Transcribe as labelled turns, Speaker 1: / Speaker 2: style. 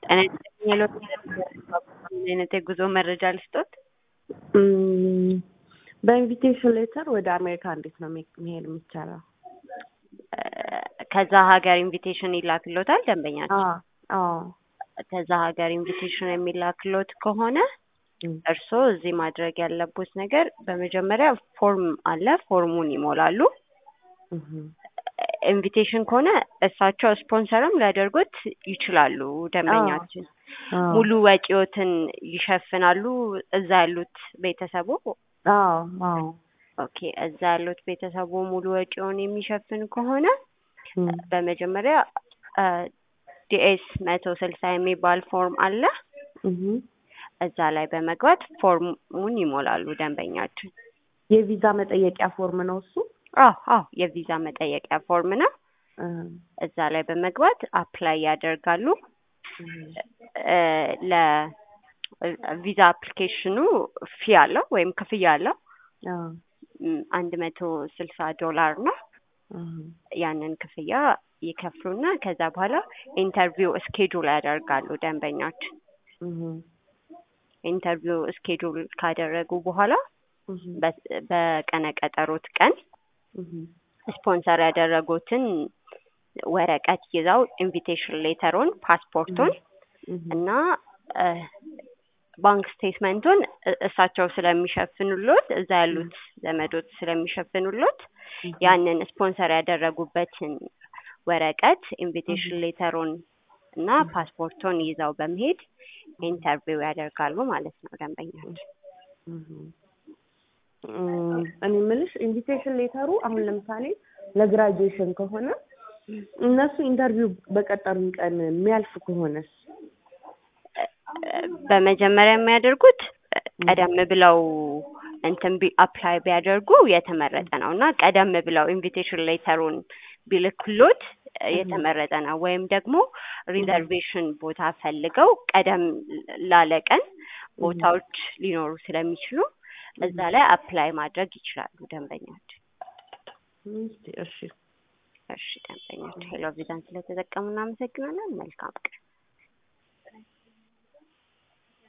Speaker 1: ጤና ይስጥልኝ የሎት ምን አይነት የጉዞ መረጃ ልስጦት?
Speaker 2: እም፣ በኢንቪቴሽን ሌተር ወደ አሜሪካ እንዴት ነው መሄድ የሚቻለው?
Speaker 1: ከዛ ሀገር ኢንቪቴሽን ይላክሎታል ደንበኛችን።
Speaker 2: አዎ አዎ።
Speaker 1: ከዛ ሀገር ኢንቪቴሽን የሚላክሎት ከሆነ
Speaker 2: እም፣
Speaker 1: እርስዎ እዚህ ማድረግ ያለቦት ነገር በመጀመሪያ ፎርም አለ፣ ፎርሙን ይሞላሉ።
Speaker 2: እም፣
Speaker 1: ኢንቪቴሽን ከሆነ እሳቸው ስፖንሰርም ሊያደርጉት ይችላሉ። ደንበኛችን
Speaker 2: አዎ
Speaker 1: ሙሉ ወጪዎትን ይሸፍናሉ። እዛ ያሉት ቤተሰቡ
Speaker 2: አዎ አዎ።
Speaker 1: ኦኬ፣ እዛ ያሉት ቤተሰቡ ሙሉ ወጪውን የሚሸፍን ከሆነ
Speaker 2: እም፣
Speaker 1: በመጀመሪያ ዲኤስ መቶ ስልሳ የሚባል ፎርም አለ።
Speaker 2: እም።
Speaker 1: እዛ ላይ በመግባት ፎርሙን ይሞላሉ ደንበኛችን።
Speaker 2: የቪዛ መጠየቂያ ፎርም ነው እሱ?
Speaker 1: አዎ አዎ፣ የቪዛ መጠየቂያ ፎርም ነው።
Speaker 2: እም፣
Speaker 1: እዛ ላይ በመግባት አፕላይ ያደርጋሉ።
Speaker 2: እም፣
Speaker 1: ለቪዛ አፕሊኬሽኑ ፊ አለው ወይም ክፍያ አለው
Speaker 2: አዎ
Speaker 1: ም፣ አንድ መቶ ስልሳ ዶላር ነው።
Speaker 2: እም፣
Speaker 1: ያንን ክፍያ ይከፍሉና ከዛ በኋላ ኢንተርቪው እስኬጁል ያደርጋሉ ደንበኛችን።
Speaker 2: እም፣
Speaker 1: ኢንተርቪው እስኬጁል ካደረጉ በኋላ
Speaker 2: እም፣
Speaker 1: በ- በቀነ ቀጠሮት ቀን
Speaker 2: እም፣
Speaker 1: ስፖንሰር ያደረጉትን ወረቀት ይዘው ኢንቪቴሽን ሌተሩን፣ ፓስፖርቱን
Speaker 2: እም፣
Speaker 1: እና እ፣ ባንክ ስቴትመንቱን እ- እሳቸው ስለሚሸፍኑሎት እዛ ያሉት ዘመዶች ስለሚሸፍኑሎት
Speaker 2: እም፣
Speaker 1: ያንን ስፖንሰር ያደረጉበትን ወረቀት ኢንቪቴሽን ሌተሩን እና ፓስፖርቱን ይዘው በመሄድ ኢንተርቪው ያደርጋሉ ማለት ነው ደንበኛችን።
Speaker 2: እም። እም፣ እኔ የምልሽ ኢንቪቴሽን ሌተሩ አሁን ለምሳሌ ለግራጁዌሽን ከሆነ እነሱ ኢንተርቪው በቀጠሩን ቀን የሚያልፍ ከሆነስ?
Speaker 1: በመጀመሪያ የሚያደርጉት ቀደም ብለው እንትን ቢ አፕላይ ቢያደርጉ የተመረጠ ነው እና ቀደም ብለው ኢንቪቴሽን ሌተሩን ቢልክሎት የተመረጠ ነው። ወይም ደግሞ ሪዘርቬሽን ቦታ ፈልገው ቀደም ላለ ቀን ቦታዎች ሊኖሩ ስለሚችሉ እዛ ላይ አፕላይ ማድረግ ይችላሉ ደንበኛችን።
Speaker 2: እስቲ እሺ
Speaker 1: እሺ ደንበኛችን ሄሎ ቪዛን ስለተጠቀሙ እናመሰግናለን። መልካም ቀን።